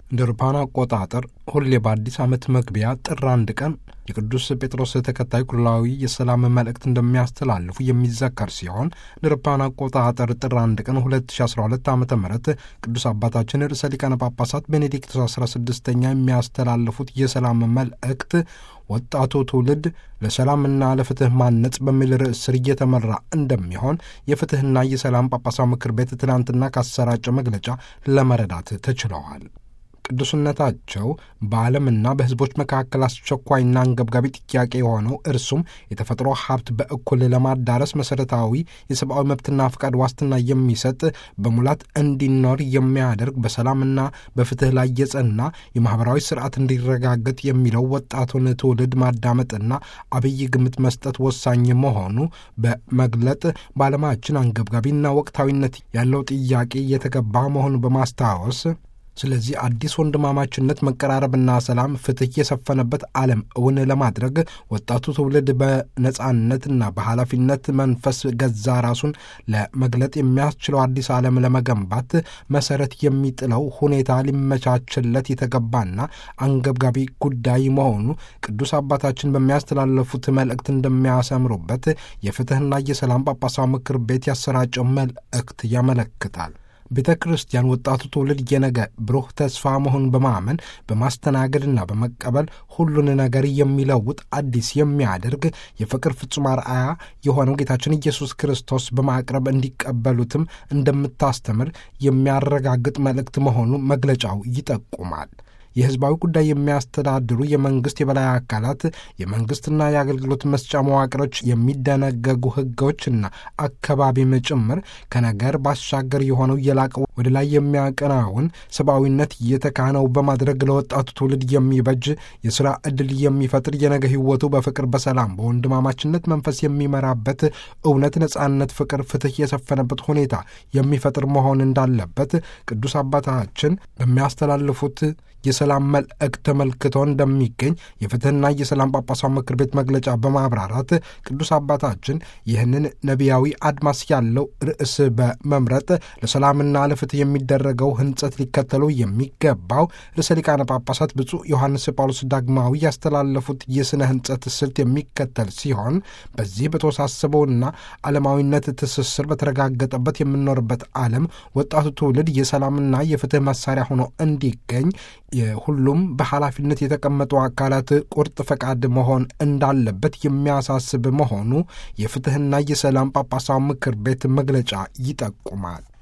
እንደ አውሮፓውያን አቆጣጠር ሁሌ በአዲስ ዓመት መግቢያ ጥር አንድ ቀን የቅዱስ ጴጥሮስ ተከታይ ኩላዊ የሰላም መልእክት እንደሚያስተላልፉ የሚዘከር ሲሆን እንደ አውሮፓውያን አቆጣጠር ጥር አንድ ቀን 2012 ዓ ም ቅዱስ አባታችን ርዕሰ ሊቃነ ጳጳሳት ቤኔዲክቶስ 16ኛ የሚያስተላልፉት የሰላም መልእክት ወጣቱ ትውልድ ለሰላምና ለፍትህ ማነጽ በሚል ርዕስ ስር እየተመራ እንደሚሆን የፍትህና የሰላም ጳጳሳዊ ምክር ቤት ትናንትና ካሰራጨው መግለጫ ለመረዳት ተችለዋል። ቅዱስነታቸው በዓለምና በሕዝቦች መካከል አስቸኳይና አንገብጋቢ ጥያቄ የሆነው እርሱም የተፈጥሮ ሀብት በእኩል ለማዳረስ መሠረታዊ የሰብአዊ መብትና ፍቃድ ዋስትና የሚሰጥ በሙላት እንዲኖር የሚያደርግ በሰላምና በፍትህ ላይ የጸና የማኅበራዊ ስርዓት እንዲረጋገጥ የሚለው ወጣቱን ትውልድ ማዳመጥና አብይ ግምት መስጠት ወሳኝ መሆኑ በመግለጥ በዓለማችን አንገብጋቢና ወቅታዊነት ያለው ጥያቄ የተገባ መሆኑ በማስታወስ ስለዚህ አዲስ ወንድማማችነት መቀራረብና ሰላም፣ ፍትህ የሰፈነበት ዓለም እውን ለማድረግ ወጣቱ ትውልድ በነጻነትና በኃላፊነት መንፈስ ገዛ ራሱን ለመግለጥ የሚያስችለው አዲስ ዓለም ለመገንባት መሰረት የሚጥለው ሁኔታ ሊመቻችለት የተገባና አንገብጋቢ ጉዳይ መሆኑ ቅዱስ አባታችን በሚያስተላለፉት መልእክት እንደሚያሰምሩበት የፍትህና የሰላም ጳጳሳዊ ምክር ቤት ያሰራጨው መልእክት ያመለክታል። ቤተ ክርስቲያን ወጣቱ ትውልድ የነገ ብሩህ ተስፋ መሆኑን በማመን በማስተናገድና በመቀበል ሁሉን ነገር የሚለውጥ አዲስ የሚያደርግ የፍቅር ፍጹም አርአያ የሆነው ጌታችን ኢየሱስ ክርስቶስ በማቅረብ እንዲቀበሉትም እንደምታስተምር የሚያረጋግጥ መልእክት መሆኑ መግለጫው ይጠቁማል። የሕዝባዊ ጉዳይ የሚያስተዳድሩ የመንግሥት የበላይ አካላት የመንግሥትና የአገልግሎት መስጫ መዋቅሮች የሚደነገጉ ሕጎችና አካባቢም ጭምር ከነገር ባሻገር የሆነው የላቀ ወደ ላይ የሚያቀናውን ሰብአዊነት እየተካነው በማድረግ ለወጣቱ ትውልድ የሚበጅ የሥራ ዕድል የሚፈጥር የነገ ሕይወቱ በፍቅር፣ በሰላም፣ በወንድማማችነት መንፈስ የሚመራበት እውነት፣ ነጻነት፣ ፍቅር፣ ፍትሕ የሰፈነበት ሁኔታ የሚፈጥር መሆን እንዳለበት ቅዱስ አባታችን በሚያስተላልፉት የሰላም መልእክት ተመልክቶ እንደሚገኝ የፍትህና የሰላም ጳጳሳዊ ምክር ቤት መግለጫ በማብራራት ቅዱስ አባታችን ይህንን ነቢያዊ አድማስ ያለው ርዕስ በመምረጥ ለሰላምና ለፍትህ የሚደረገው ህንጸት ሊከተሉ የሚገባው ርዕሰ ሊቃነ ጳጳሳት ብፁዕ ዮሐንስ ጳውሎስ ዳግማዊ ያስተላለፉት የሥነ ህንጸት ስልት የሚከተል ሲሆን በዚህ በተወሳሰበውና ዓለማዊነት ትስስር በተረጋገጠበት የምንኖርበት ዓለም ወጣቱ ትውልድ የሰላምና የፍትህ መሳሪያ ሆኖ እንዲገኝ የሁሉም በኃላፊነት የተቀመጡ አካላት ቁርጥ ፈቃድ መሆን እንዳለበት የሚያሳስብ መሆኑ የፍትህና የሰላም ጳጳሳዊ ምክር ቤት መግለጫ ይጠቁማል።